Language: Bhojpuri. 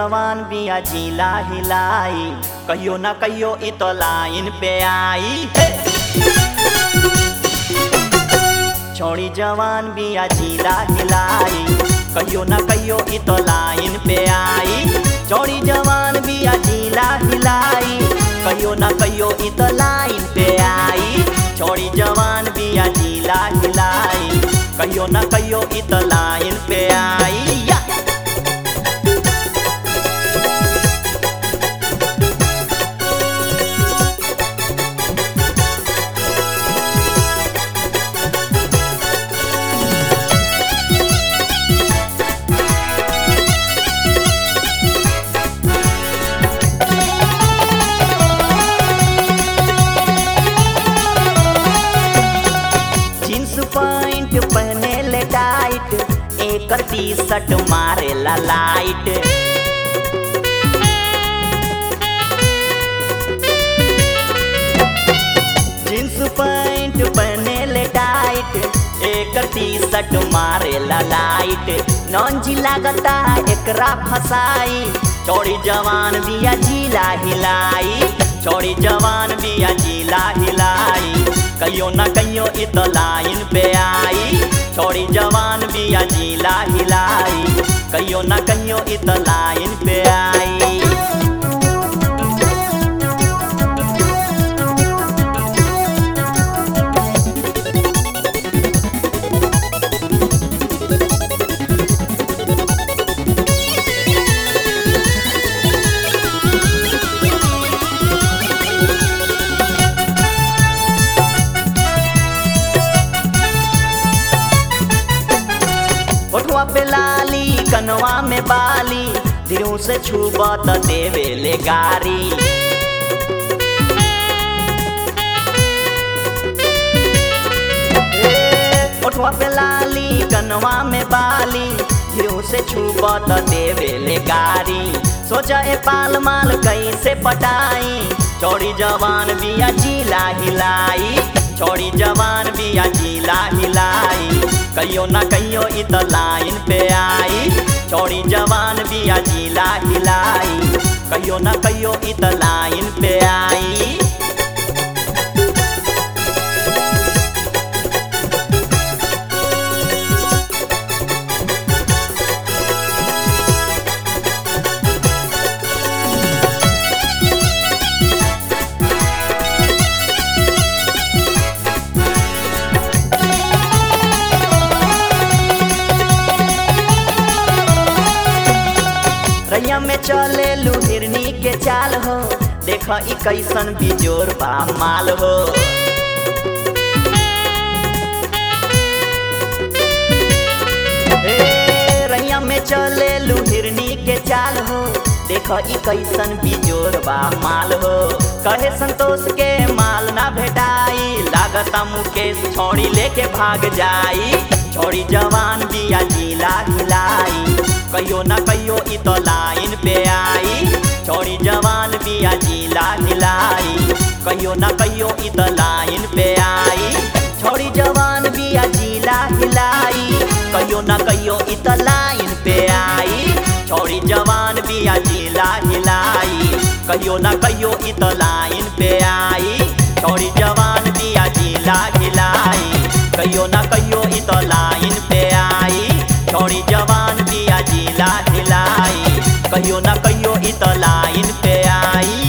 जवान बिया जिला हिलाई कहियो ना कहियो इ तो लाइन पे आई हे! छोड़ी जवान बिया जिला हिलाई कहियो ना कहियो इ तो लाइन पे आई छोड़ी जवान बिया जिला हिलाई कहियो ना कहियो इ तो लाइन पे आई छोड़ी जवान बिया जिला हिलाई कहियो ना कहियो इ तो लाइन पे आई या! जींस पैंट पहने ले टाइट एकर टी शर्ट मारे ला लाइट जींस पैंट पहने ले टाइट एकर टी शर्ट मारे ला लाइट नॉन जी लागता एकरा फसाई चौड़ी जवान बिया जिला हिलाई चौड़ी जवान बिया जिला हिलाई कहियो ना कहियो इ तो लाइन पे आई छोड़ी जवान बिया जिला हिलाई कहियो ना कहियो इ तो लाइन पे आई ओठवा पे लाली कनवा में बाली दिलों से छुबा त देवे ले गारी ए, ओठवा पे लाली कनवा में बाली दिलों से छुबा त देवे ले गारी सोचा ए पाल माल कैसे पटाई चौड़ी जवान बिया जिला हिलाई छोड़ी जवान बिया जिला हिलाई कहियो ना कहियो इ तो लाइन पे आई छोड़ी जवान बिया जिला हिलाई कहियो ना कहियो इ तो लाइन पे आई रैया में चले लुहिरनी के चाल हो देख ई कैसन बिजोर बा माल हो ए, रैया में चले लुहिरनी के चाल हो देख ई कैसन बिजोर बा माल हो कहे संतोष के माल ना भेटाई लागता मुकेश छोड़ी लेके भाग जाई छोड़ी जवान बिया जिला हिलाई कहियो ना कहियो इ तो लाइन पे आई छोड़ी जवान बिया जिला हिलाई कहियो ना कहियो इ तो लाइन पे आई छोड़ी जवान बिया जिला हिलाई कहियो ना कहियो इ तो लाइन पे आई छोड़ी जवान बिया जिला हिलाई कहियो ना कहियो इ तो लाइन पे आई छोड़ी जवान बिया जिला हिलाई कहियो ना कहियो इ तो लाइन पे आई छोड़ी जवान बिया जिला हिलाई कहियो ना कहियो इ तो लाइन पे आई